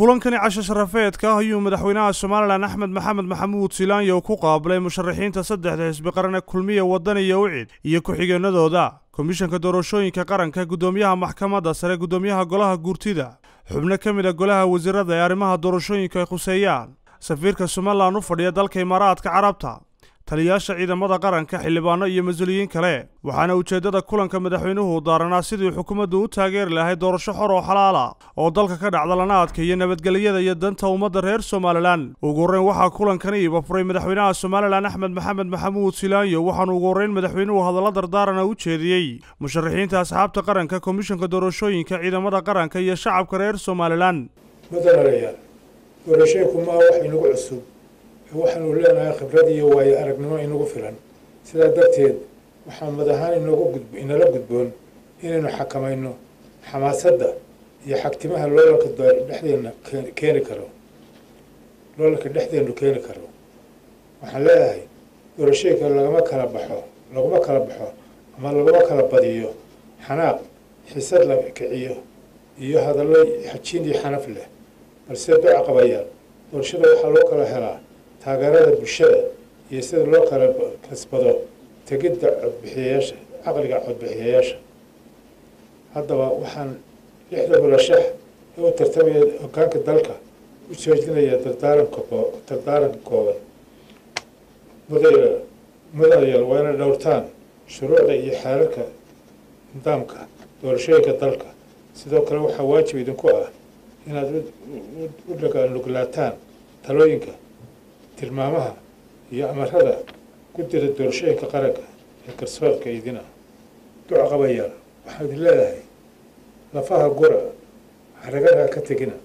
kulankani casho sharafeedka ah ayuu madaxweynaha somalilan axmed maxamed maxamuud silaanyo ku qaabilay musharaxiinta saddexda xisbi qarane kulmiya waddan iyo wicid iyo ku-xigeenadooda komishanka doorashooyinka qaranka guddoomiyaha maxkamadda sare guddoomiyaha golaha guurtida xubno ka mid a golaha wasiirada ee arrimaha doorashooyinka ay khuseeyaan safiirka somalilan u fadhiya dalka imaaraadka carabta taliyaasha ciidamada qaranka xildhibaano iyo mas-uuliyiin kale waxaana ujeeddada kulanka madaxweynuhu daaranaa sidii xukuumaddu u taageeri lahayd doorasho xor oo xalaala oo dalka ka dhacda lana adkeeyo nabadgelyada iyo danta ummadda reer somalilan ugu horreyn waxaa kulankani iba furay madaxweynaha somalilan axmed maxamed maxamuud silaanyo waxaanu ugu horreyn madaxweynuhu hadalla dardaarana u jeediyey musharaxiinta asxaabta qaranka komishanka doorashooyinka ciidamada qaranka iyo shacabka reer somalilan mudanayaal doorashooyinku maa wax inagu cusub waxaanu leenahay khibrad iyo waayo aragnimo inagu filan sidaa darteed waxaa mad ahaan inoogu gudb inala gudboon inaynu xakamayno xamaasadda iyo xagtimaha loolanka dhexdeena keeni karo loolanka dhexdeenu keeni karo waxaan leeyahay doorashooyinka lagama kala baxo laguma kala baxo ama laguma kala badiyo xanaaq xisad la kiciyo iyo hadallo xajiin iyo xanaf leh balse duca qabayaan doorashada waxaa loo kala helaa taageerada bulshada iyo sida loo kala kasbado tegidda codbixiyayaasha caqliga codbixiyayaasha haddaba waxaan lixda mulashax ee u tartamaya hogaanka dalka u joojinaya dardaaranka dardaaranka kooban mudaya mudanayaal waa inay dhowrtaan shuruucda iyo xeerarka nidaamka doorashooyinka dalka sidoo kale waxaa waajib idinku ah inaad u dhaganuglaataan talooyinka tilmaamaha iyo amarada guddida doorashooyinka qaranka ee garsoorka idina duca qabayaal waxaan idin leedahay lafaha gura haraganaha ka tegina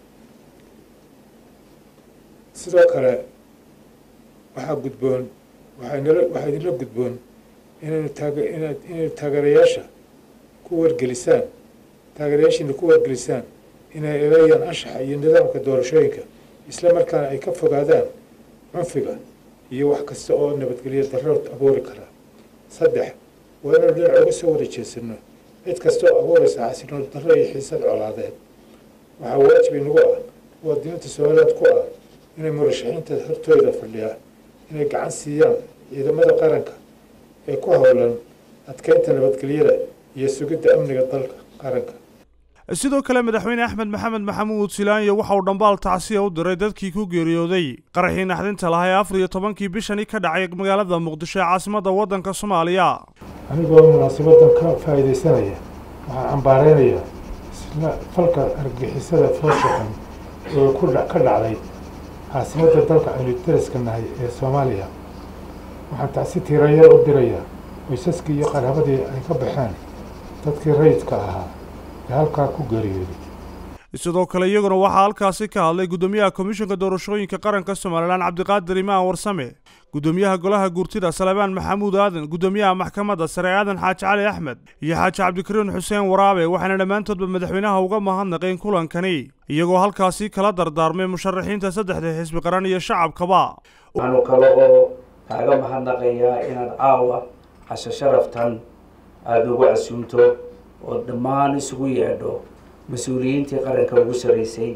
sidoo kale waxaa gudboon waxaanala waxaa idinla gudboon inaynu taaga inaad inaynu taageerayaasha ku wargelisaan taageerayaashiina ku wargelisaan inay eedeeyaan anshaxa iyo nidaamka doorashooyinka isla markaana ay ka fogaadaan cunfiga iyo wax kasta oo nabadgelyo darro abuuri kara saddex waa inaynu dhinac uga soo wada jeesano cid kasta oo abuuraysa xasinood darro iyo xiisad colaadeed waxaa waajib inagu ah muwaadiniinta somaliland ku ah inay murashaxiinta hortooda fadhiyaa inay gacan siiyaan ciidamada qaranka ee ku howlan adkeynta nabadgelyada iyo sugidda amniga dalka qaranka sidoo kale madaxweyne axmed maxamed maxamuud silaanyo waxa uu dhambaal tacsiya u diray dadkii ku geeriyooday qaraxii naxdinta lahaa ee afar iyo tobankii bishani ka dhacay magaalada muqdisho ee caasimadda waddanka soomaaliya anigoo munaasabadan ka faa'iidaysanaya waxaan cambaareynayaa isla falka argagixisada fooshaxan oo ku ka dhacday caasimadda dalka aynu dariska nahay ee soomaaliya waxaan tacsi tiirayar u dirayaa qoysaskii iyo qaraabadii ay ka baxeen dadkii rayidka ahaa halkaa ku geeriyooday sidoo kale iyaguna waxaa halkaasi ka hadlay guddoomiyaha komishanka doorashooyinka qaranka somalilan cabdiqaadir imaan warsame guddoomiyaha golaha guurtida salebaan maxamuud aadan guddoomiyaha maxkamadda sare aadan xaaji cali axmed iyo xaaji cabdikariin xuseen waraabe waxaana dhammaantoodba madaxweynaha uga mahadnaqeen kulankani iyagoo halkaasi kala dardaarmay musharaxiinta saddexda xisbi qaran iyo shacabkaba waxaanu kale oo kaaga mahadnaqayaa inaad caawa casho sharaftan aada nagu casuumto oo dhammaan isugu yeedho mas-uuliyiintii qaranka ugu sarreysay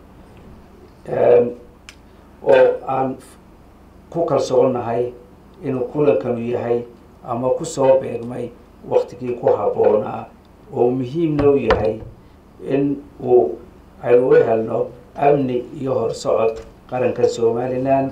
oo aan ku kalsoonahay inuu kulankanu yahay ama ku soo beegmay waktigii ku habboonaa oo muhiimna u yahay in uu aynu u helno amni iyo horsocod qaranka somalilan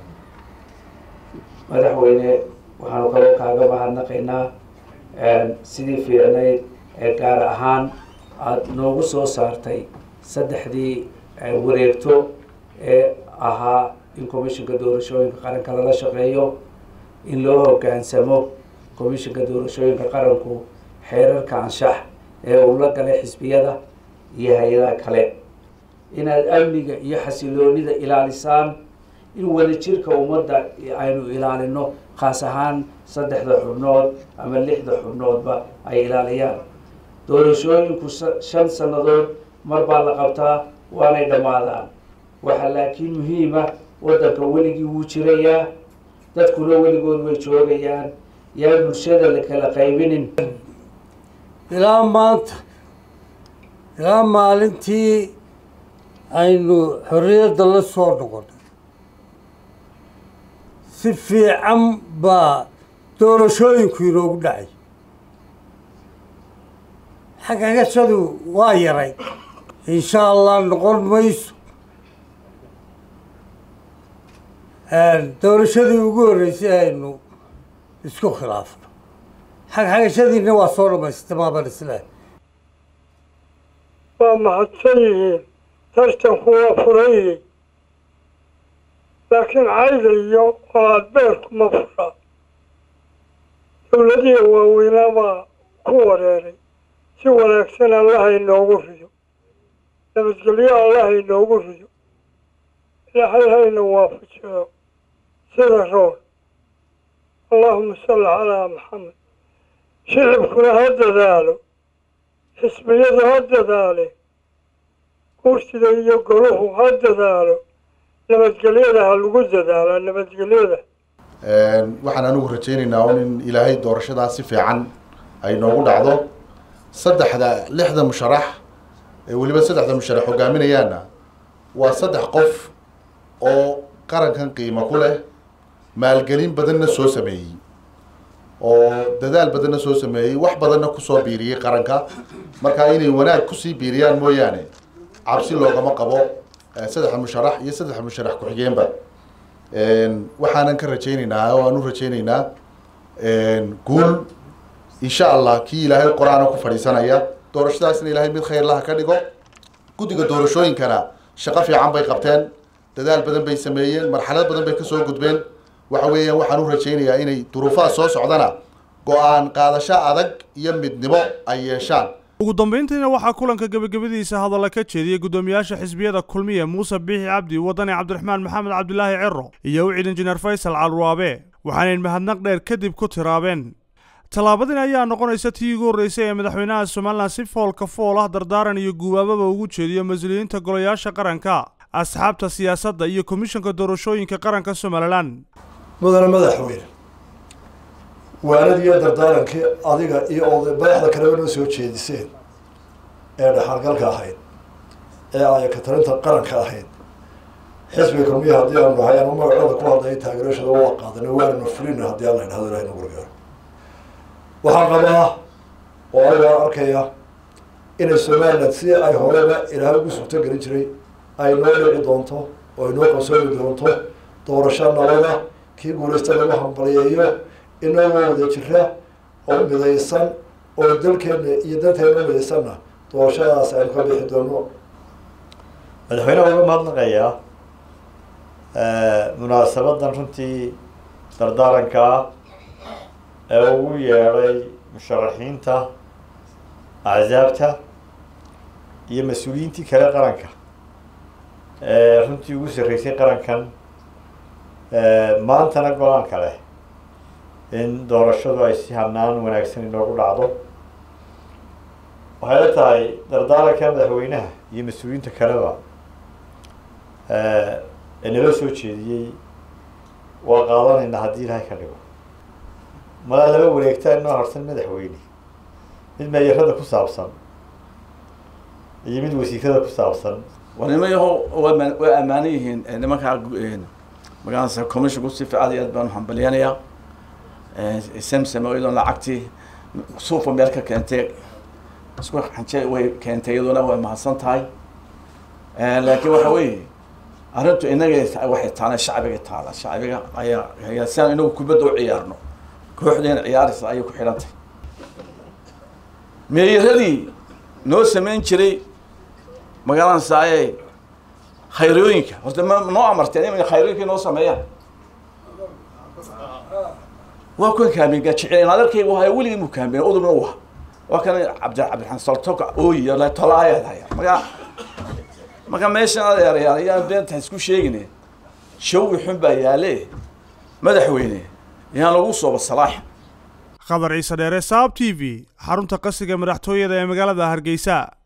madaxweyne waxaanu kaloo kaaga mahadnaqaynaa sidii fiicnayd ee gaar ahaan aada noogu soo saartay saddexdii wareegto ee ahaa in commishanka doorashooyinka qaranka lala shaqeeyo in loo hoggaansamo commishanka doorashooyinka qaranku xeerarka anshax ee uu la galay xisbiyada iyo hay-adaha kale inaad amniga iyo xasiloonida ilaalisaan in wadajirka ummadda aynu ilaalino khaas ahaan saddexda xubnood ama lixda xubnoodba ay ilaaliyaan doorashooyinku shan sannadood mar baa la qabtaa waanay dhammaadaan waxaa laakiin muhiima waddanka weligii wuu jirayaa dadkuna weligood way joogayaan yaa bulshada la kala qaybinin ilaa maanta ilaa maalintii aynu xorriyadda la soo noqonay si fiican baa doorashooyinku inoogu dhacay xagagashadu waa yaray insha allah noqon mayso doorashadii ugu horreysay aynu isku khilaafno xagxagashadiina waa soo dhamaystay maaban islaah waa mahadsan yihiin tartanku waa furan yihiin laakiin cayda iyo oo adbeerku ma fura dowladihi waaweynaa baa ku wareeray si wanaagsan allaha inoogu rido nabadgelyo allaha inoogu rido ilaahay hayna waafajiyo sida roon allaahuma salli calaa maxamed shicibkuna ha dadaalo xisbiyadu ha dadaale guurtida iyo goluhu ha dadaalo nabadgelyada ha lagu dadaalo nabadgelyada waxaan anigu rajaynaynaa un in ilaahay doorashadaa si fiican ay noogu dhacdo saddexda lixda musharax ee weliba saddexda musharax hogaaminayaana waa saddex qof oo qarankan qiimo ku leh maalgelin badanna soo sameeyey oo dadaal badanna soo sameeyey wax badanna kusoo biiriyey qaranka markaa inay wanaag kusii biiriyaan mooyaane cabsi loogama qabo saddexda musharax iyo saddexda musharax ku-xigeenba waxaanan ka rajaynaynaa oo aan u rajaynaynaa guul insha allah kii ilaahay qor-aana ku fadhiisanaya doorashadaasna ilaahay mid khayr laha ka dhigo guddiga doorashooyinkana shaqo fiican bay qabteen dadaal badan bay sameeyeen marxalad badan bay kasoo gudbeen waxa weeyaan waxaan u rajaynayaa inay duruufaha soo socdana go-aan qaadasho adag iyo midnimo ay yeeshaan ugu dambayntiina waxaa kulanka gebagabadiisa hadalla ka jeediyey guddoomiyaasha xisbiyada kulmiye muuse biixi cabdi wadani cabdiraxmaan maxamed cabdilaahi ciro iyo wicid injineer faysal calwaabe waxaanayn mahadnaq dheer kadib ku tiraabeen tallaabadin ayaa noqonaysa tii ugu horreysay ee madaxweynaha somalilan si foolka fool ah dardaaran iyo guubaababa ugu jeediyo mas-uuliyiinta golayaasha qaranka asxaabta siyaasadda iyo komishanka doorashooyinka qaranka somalilan mudane madaxweyne waanadiiyo dardaarankii adiga iyo oday madaxda kaleba noo soo jeediseen ee dhaxalgalka ahayd ee ayaka talinta qaranka ahayd xisbiga kulmiya haddii aanu nahay anu magacooda ku hadlay taageerashada waa qaadana waananu fulina haddii alla idhahdo ilahay nagu gargaaro waxaan qabaa oo anigaa arkaya inay somaliland si ay horeba ilaahay ugu suurto gelin jiray ay noo dhici doonto oo ay noo qabsoomi doonto doorasho nabada kii guulaysta lagu hambaliyeeyo inagoo wada jira oo midaysan oo dalkeena iyo danteena midaysanna doorashadaas aynu ka bixi doono madaxweyneha uga mahadnaqayaa munaasabadan runtii dardaaranka ah ee ugu yeedhay musharaxiinta axsaabta iyo mas-uuliyiintii kale qaranka ee runtii ugu sarreysay qarankan maantana go-aanka leh in doorashadu ay si hanaan wanaagsan inoogu dhacdo waxay la tahay dardaaranka madaxweynaha iyo mas-uuliyiinta kaleba ee nala soo jeediyey waa qaadanaynaa haddii ilaahay ka dhigo malaa laba wareegtaa inoo harsan madaxweyne mid meeyarada ku saabsan iyo mid wasiirada ku saabsan war nimayaho waa waa ammaanan yihiin nimankaa magaranaysa commissionku si fiican iyo aad baan uhambalyanayaa samsam oo iyadoona lacagtii suufa meel ka keentay isku xanje way keentay iyaduna way mahadsan tahay laakiin waxa weeye arrintu inaga waxay taala shacbiga taala shacbiga ayaa ayaa si aan inagu kubadda u ciyaarno kooxdeena ciyaaraysa ayay ku xidhantay meeyaradii noo samayn jiray magaranaysaye khayrooyinka horta ma noo amarteen inay khayrooyinka noo sameeyaan waa kuwan kaameen jecel adeerkayga wahay weligii mu kaameen udubna u aha waa kan cabdi cabdiraxmaan saltoka ooyi la tolaayaadaya marka marka meeshan adeerayaal ayaan beenta isku sheegine shawi xun baa yaale madaxweyne yaan lagu sooba salaax khadar ciise dheere saab t v xarunta qasiga madaxtooyada ee magaalada hargeysa